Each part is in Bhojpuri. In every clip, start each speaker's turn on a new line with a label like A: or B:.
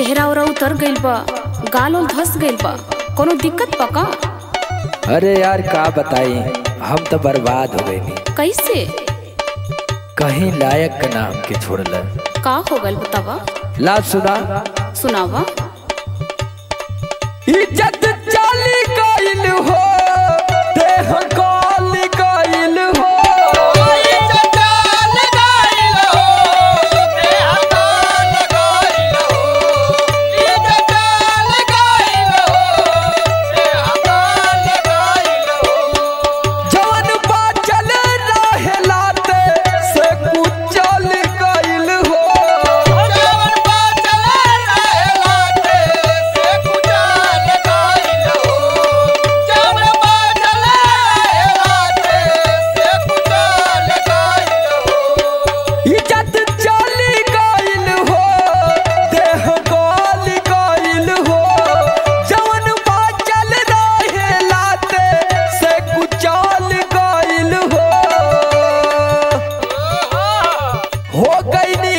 A: चेहरा ओरा उतर गइल बा गाल उल धस गइल बा कोनो दिक्कत बा का
B: अरे यार का बताई हम तो बर्बाद हो गए
A: कैसे
B: कहीं लायक के नाम के छोड़ल
A: का हो गइल बतावा
B: ला सुना
A: सुनावा
B: इज्जत चली गइल हो देह गल गइल हो जवन बाचल रहेलाते से कुचल गइल हो इज्जत चली गइल हो देह गल गइल हो जवन बाचल रहेलाते से कुचल गइल हो हो गईनी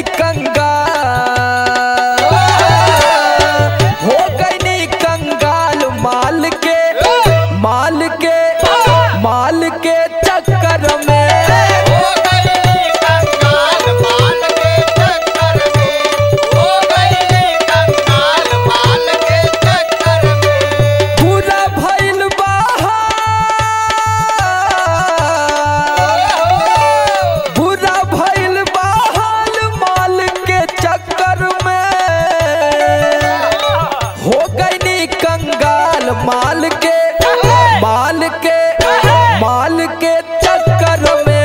B: कंगाल हो गईनी कंगाल माल के माल के माल के चक्कर में पूरा भइल बहाल पूरा भइल बहाल माल के चक्कर में हो गईनी कंगाल माल के माल के माल के चक्कर में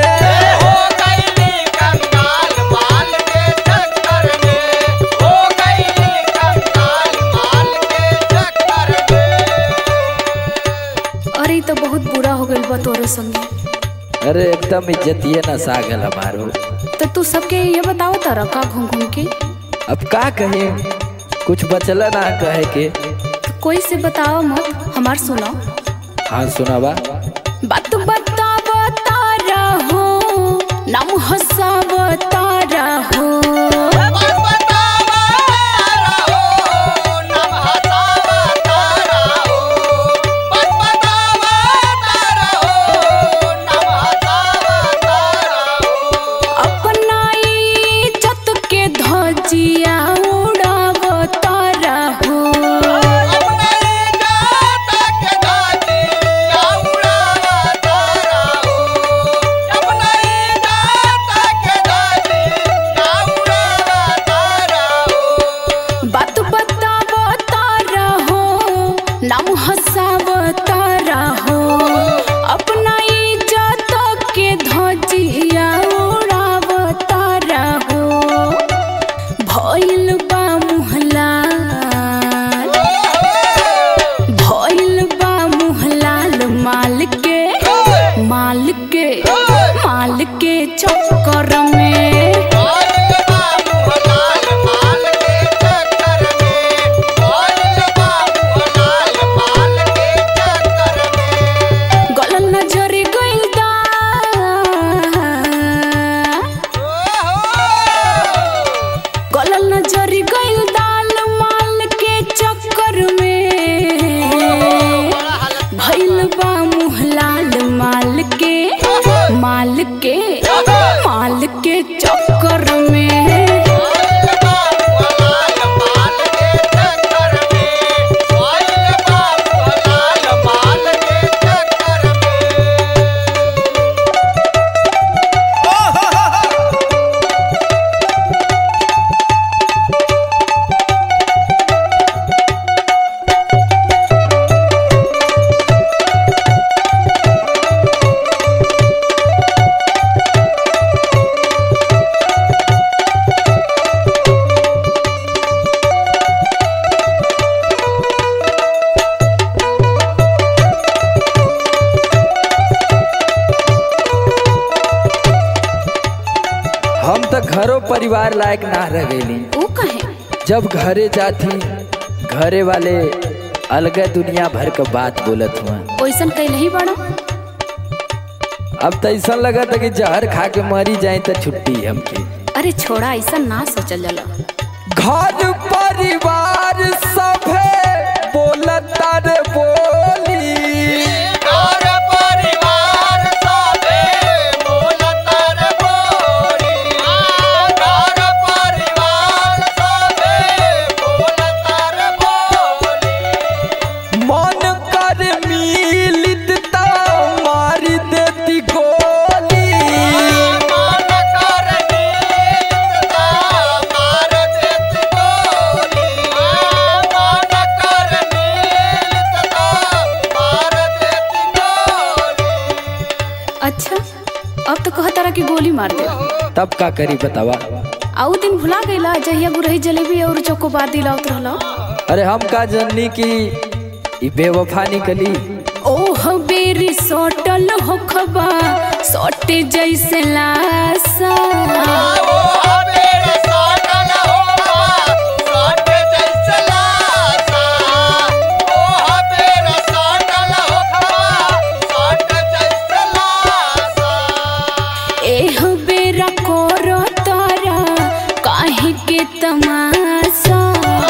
A: अरे ई तो बहुत बुरा हो गइल बा तोरे संगे
B: अरे एकदम इज्जतिए न सागल हमारो
A: तो तू सबके ये बताओ तारा का घूम घूम के
B: अब का कहे कुछ बचल ना कहे के
A: कोई से बताओ मत हमार सुनो
B: हाँ सुनावा
A: बात बताव तारा हो नाम हसाव तारा हो अपना इज्जत के धजिया उड़ाव तारा हो बात बताव तारा हो नाम हसाव तारा हो अपना इज्जत के धजिया उड़ाव तारा हो भइल बा मुहलाल भइल बा मुहलाल माल के माल के माल के चक्कर में गलल नजरी गइल दा गलल नजरी गइल दाल माल के चक्कर में भइल बा मुहलाल माल के माल के माल के चक्कर में
B: हम तो घरों परिवार लायक ना रह गईली
A: ऊ कहे
B: जब घरे जाती घरे वाले अलग दुनिया भर का बात बोलत हुआ
A: ओइसन कहीं नहीं बड़ा
B: अब तो ऐसा लगा था कि जहर खा के मरी जाए तो छुट्टी हमके
A: अरे छोड़ा ऐसा ना सोचल जाला
B: घर परिवार
A: मार दे
B: तब का करी बतावा
A: आउ दिन भुला गईला जहिया गुरही जलेबी और चोकोबार दिलावत रहला
B: अरे हम का जननी की ई बेवफा निकली
A: ओह बेरी सोटल होखबा सोटे जैसे लासा एह बेरा कोरो तारा काहे के तमाशा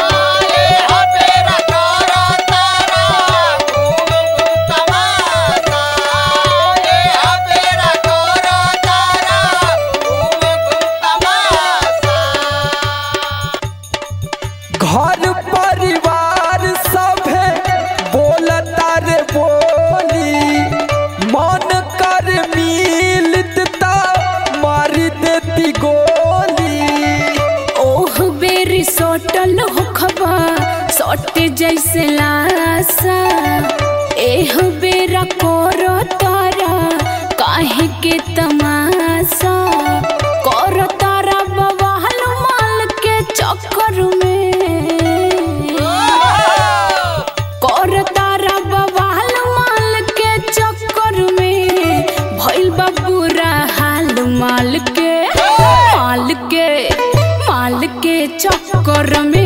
B: घर परिवार सभे बोलता रे बोली मन कर मिलत ता मारी देती गोली
A: ओह बेरी सोटल होखबा सोटे जैसे लासा एह बेरा कोरो तारा काहे के तमाशा कोरो तारा बवाल माल के चक्कर में कोरो तारा बवाल माल के चक्कर में भइल बा बुरा हाल माल के माल के माल के चक्कर में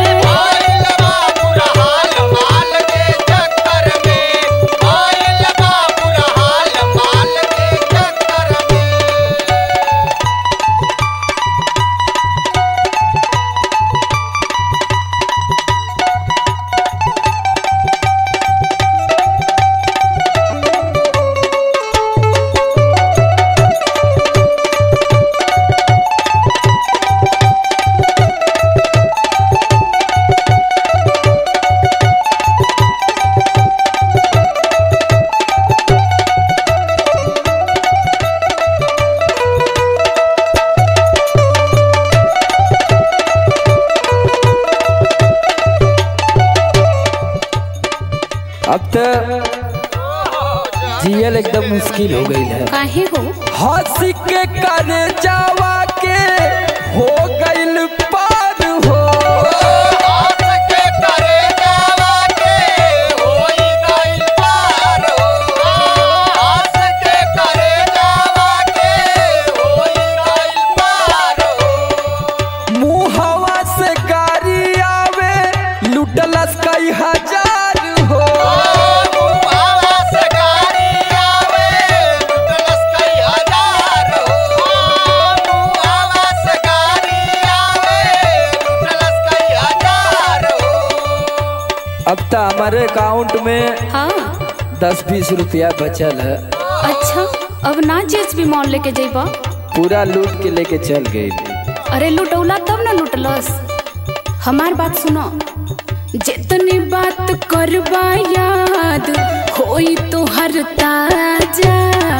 B: अब तो जियल एकदम मुश्किल हो गई है
A: काहे हो
B: हंस के कर जावा के हो गइल पार हो मुहवा से गाड़ी आवे लुटलस कई हजार हो अब तो हमारे अकाउंट में
A: हाँ
B: दस बीस रुपया बचल है
A: अच्छा अब ना जेएसबी मॉल लेके जइबा
B: पूरा लूट के लेके चल गई
A: अरे लुटौला तब ना लुटलस हमार बात सुनो जितनी बात करबा याद होई तो हर ताजा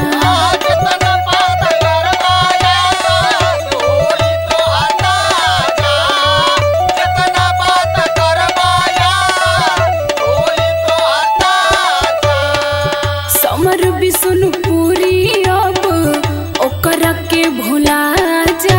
A: समर भी सुन पूरी अब ओकरा के भुला जा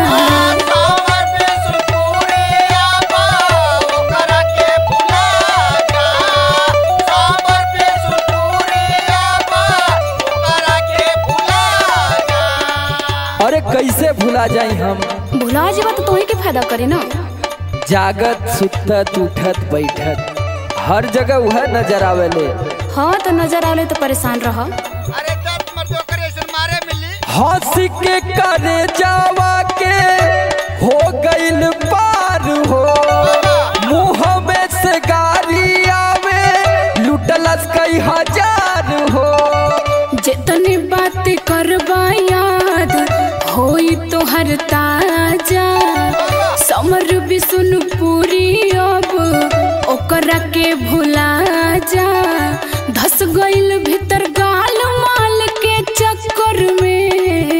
B: अरे कैसे भुला जाई हम
A: भुला जेबा तो तोही के फायदा करे ना
B: जागत सुतत उठत बैठत हर जगह वह नजर आवेले
A: हाँ तो नजर आले तो परेशान रह
C: अरे क्या तुम्हारे जो करे ऐसे मारे मिली
B: हंस के करे जावा के हो गइल पार हो मुंह में से गाड़ी आवे लुटलस कई हजार हो
A: जितनी बात करबा याद होई तो हर ताजा समर भी सुन पूरी अब ओकरा के भुला जा धस गइल भीतर गाल माल के चक्कर में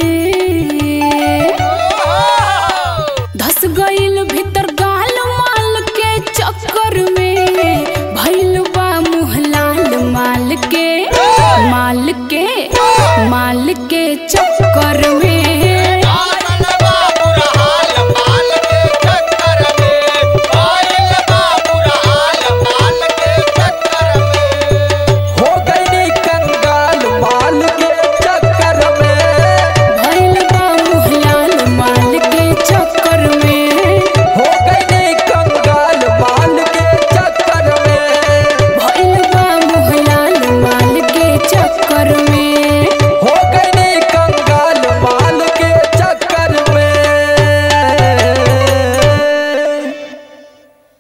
A: धस गइल भीतर गाल माल के चक्कर में भइल बा मुँह लाल माल के माल के माल के चक्कर